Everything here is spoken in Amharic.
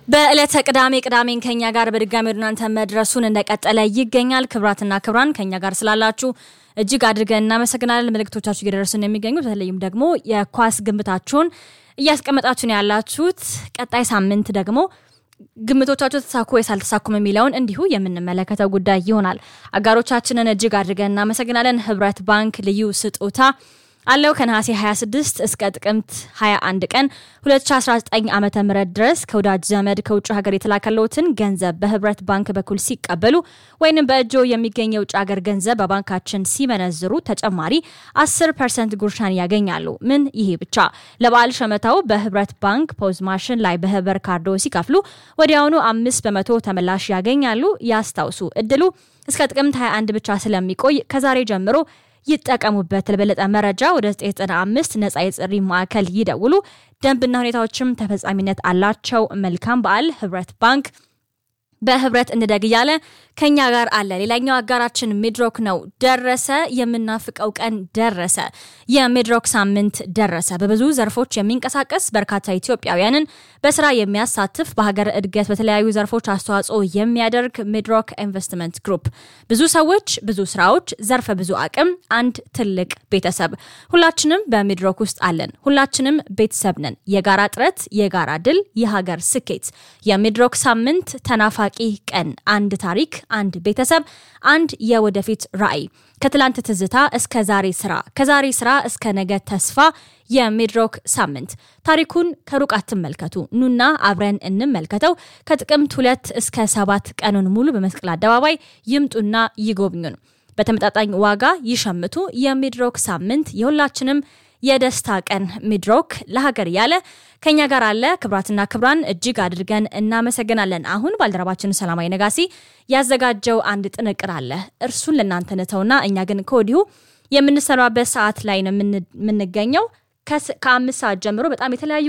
በዕለተ ቅዳሜ ቅዳሜን ከኛ ጋር በድጋሚ ወደ እናንተ መድረሱን እንደቀጠለ ይገኛል። ክብራትና ክብራን ከኛ ጋር ስላላችሁ እጅግ አድርገን እናመሰግናለን። መልእክቶቻችሁ እየደረሱን የሚገኙት በተለይም ደግሞ የኳስ ግምታችሁን እያስቀመጣችሁን ያላችሁት ቀጣይ ሳምንት ደግሞ ግምቶቻቸው ተሳኩ ወይስ አልተሳኩም የሚለውን እንዲሁ የምንመለከተው ጉዳይ ይሆናል። አጋሮቻችንን እጅግ አድርገን እናመሰግናለን። ህብረት ባንክ ልዩ ስጦታ አለው ከነሐሴ 26 እስከ ጥቅምት 21 ቀን 2019 ዓ ም ድረስ ከወዳጅ ዘመድ ከውጭ ሀገር የተላከለውትን ገንዘብ በህብረት ባንክ በኩል ሲቀበሉ ወይንም በእጆ የሚገኝ የውጭ ሀገር ገንዘብ በባንካችን ሲመነዝሩ ተጨማሪ 10 ፐርሰንት ጉርሻን ያገኛሉ። ምን ይሄ ብቻ! ለበዓል ሸመታው በህብረት ባንክ ፖዝ ማሽን ላይ በህበር ካርዶ ሲከፍሉ ወዲያውኑ አምስት በመቶ ተመላሽ ያገኛሉ። ያስታውሱ፣ እድሉ እስከ ጥቅምት 21 ብቻ ስለሚቆይ ከዛሬ ጀምሮ ይጠቀሙበት። ለበለጠ መረጃ ወደ 995 ነጻ የጥሪ ማዕከል ይደውሉ። ደንብና ሁኔታዎችም ተፈጻሚነት አላቸው። መልካም በዓል። ህብረት ባንክ በህብረት እንደግ እያለ ከኛ ጋር አለ። ሌላኛው አጋራችን ሚድሮክ ነው። ደረሰ፣ የምናፍቀው ቀን ደረሰ። የሚድሮክ ሳምንት ደረሰ። በብዙ ዘርፎች የሚንቀሳቀስ በርካታ ኢትዮጵያውያንን በስራ የሚያሳትፍ በሀገር እድገት በተለያዩ ዘርፎች አስተዋጽኦ የሚያደርግ ሚድሮክ ኢንቨስትመንት ግሩፕ ብዙ ሰዎች፣ ብዙ ስራዎች፣ ዘርፈ ብዙ አቅም፣ አንድ ትልቅ ቤተሰብ። ሁላችንም በሚድሮክ ውስጥ አለን። ሁላችንም ቤተሰብ ነን። የጋራ ጥረት፣ የጋራ ድል፣ የሀገር ስኬት። የሚድሮክ ሳምንት ተናፋቂ ቀን፣ አንድ ታሪክ፣ አንድ ቤተሰብ፣ አንድ የወደፊት ራዕይ። ከትላንት ትዝታ እስከ ዛሬ ስራ፣ ከዛሬ ስራ እስከ ነገ ተስፋ። የሚድሮክ ሳምንት ታሪኩን ከሩቅ አትመልከቱ፣ ኑና አብረን እንመልከተው። ከጥቅምት ሁለት እስከ ሰባት ቀኑን ሙሉ በመስቀል አደባባይ ይምጡና ይጎብኙን። በተመጣጣኝ ዋጋ ይሸምቱ። የሚድሮክ ሳምንት የሁላችንም የደስታ ቀን። ሚድሮክ ለሀገር እያለ ከኛ ጋር አለ። ክብራትና ክብራን እጅግ አድርገን እናመሰግናለን። አሁን ባልደረባችን ሰላማዊ ነጋሲ ያዘጋጀው አንድ ጥንቅር አለ። እርሱን ለእናንተ ንተውና እኛ ግን ከወዲሁ የምንሰራበት ሰዓት ላይ ነው የምንገኘው። ከአምስት ሰዓት ጀምሮ በጣም የተለያዩ